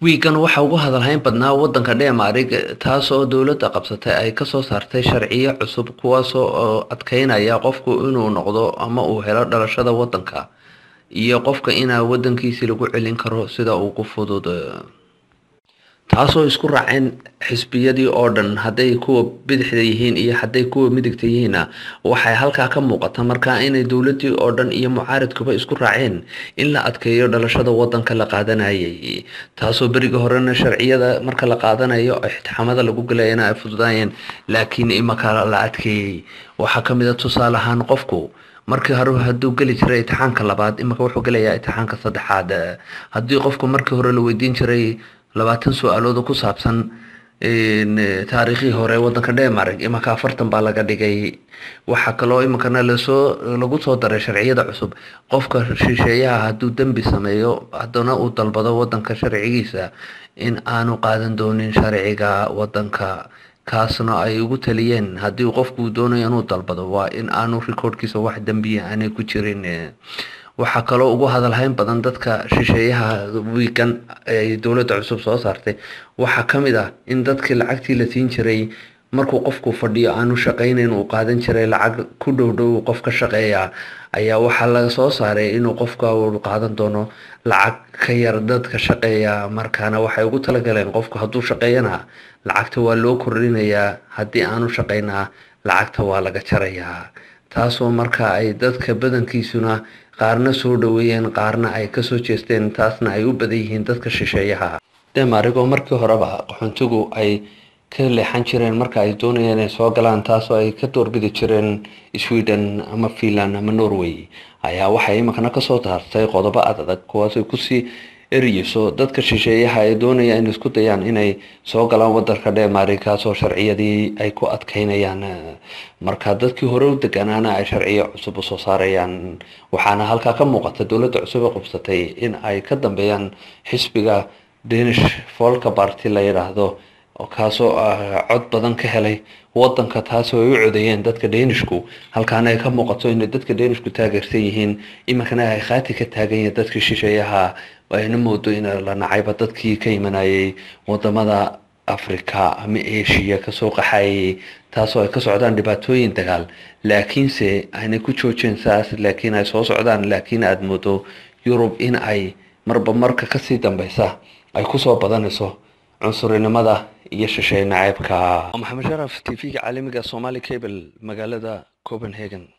wiigan waxa ugu hadalhayn badnaa wadanka dheemaarig taasoo dowladda qabsatay ay kasoo saartay sharciyo cusub kuwaasoo adkeynaya qofku inuu noqdo ama uu helo dhalashada wadanka iyo qofka inaa wadankiisi lagu celin karo sida ugu fudud taasoo isku raaceen xisbiyadii oo dhan hadday kuwa bidixda yihiin iyo hadday kuwa midigta yihiinna waxay halkaa ka muuqata markaa inay dowladii oo dhan iyo mucaaridkuba isku raaceen in la adkeeyo dhalashada wadanka la qaadanayay taasoo beriga horena sharciyada marka la qaadanayo ixtixaamada lagu galayana ay fududaayeen laakiin imaka la adkeeyey waxaa kamid a tusaale ahaan qofku markii hore hadduu geli jiray itixaanka labaad imika wuxuu gelayaa itixaanka saddexaad haddii qofku markii hore la weydiin jiray labaatan su-aalood ku saabsan taariikhii hore wadanka dhemarg imanka afartan baa laga dhigay waxaa kaloo iminkana lasoo lagu soo daray sharciyada cusub qofka shisheeyaha hadduu dembi sameeyo haddana uu dalbado wadanka sharcigiisa in aanu qaadan doonin sharciga wadanka kaasna ay ugu taliyeen haddii qofku doonayo inuu dalbado waa in aanu rikoodhkiisa wax dembiya aanay ku jirin waxaa kaloo ugu hadalhayn badan dadka shisheeyaha wiigan ay dowladda cusub soo saartay waxaa ka mid ah in dadkii lacagtii la siin jiray markuu qofku fadhiyo aanu shaqaynayn uu qaadan jiray lacag ku dhow dhow qof ka shaqeeya ayaa waxaa laga soo saaray inuu qofka uu qaadan doono lacag ka yar dadka shaqeeya markaana waxay ugu talagaleen qofku hadduu shaqeeyana lacagta waa loo kordhinayaa haddii aanu shaqaynaa lacagta waa laga jarayaa taasoo marka ay dadka badankiisuna qaarna soo dhaweeyeen qaarna ay kasoo jeesteen taasna ay u badan yihiin dadka shisheeyaha demarigoo markii horeba qaxoontigu ay ka leexan jireen marka ay doonayeen inay soo galaan taasoo ay ka doorbidi jireen sweden ama finland ama norway ayaa waxay iminkana kasoo saartay qodobo adadag kuwaasay kusii eriyeyso dadka shisheeyaha ee doonaya in isku dayaan inay soo galaan wadanka dheemari kaasoo sharciyadii ay ku adkeynayaan marka dadkii hore u deganaana ay sharciyo cusub usoo saarayaan waxaana halkaa ka muuqata dowladda cusub ee qubsatay in ay ka dambeeyaan xisbiga danish folka barty la yidhaahdo kaasoo cod badan ka helay wadanka taasoo ay u codeeyeen dadka danishku halkaana ay ka muuqato inay dadka danishku taageersan yihiin iminkana ay khaati ka taagan yihiin dadkii shisheeyaha ayna moodo in la nacayba dadkii ka imanayay wadamada africa ama asia kasoo qaxayay taasoo ay ka socdaan dhibaatooyin dagaal laakiinse aynay ku joojeen saas laakiin ay soo socdaan laakiin aada moodo yurub in ay marba marka kasii dambeysa ay kusoo badanayso cunsurinimada iyo shisheey naceybka maxamed sharaf t v-ga caalamiga somali cable magaalada copenhagen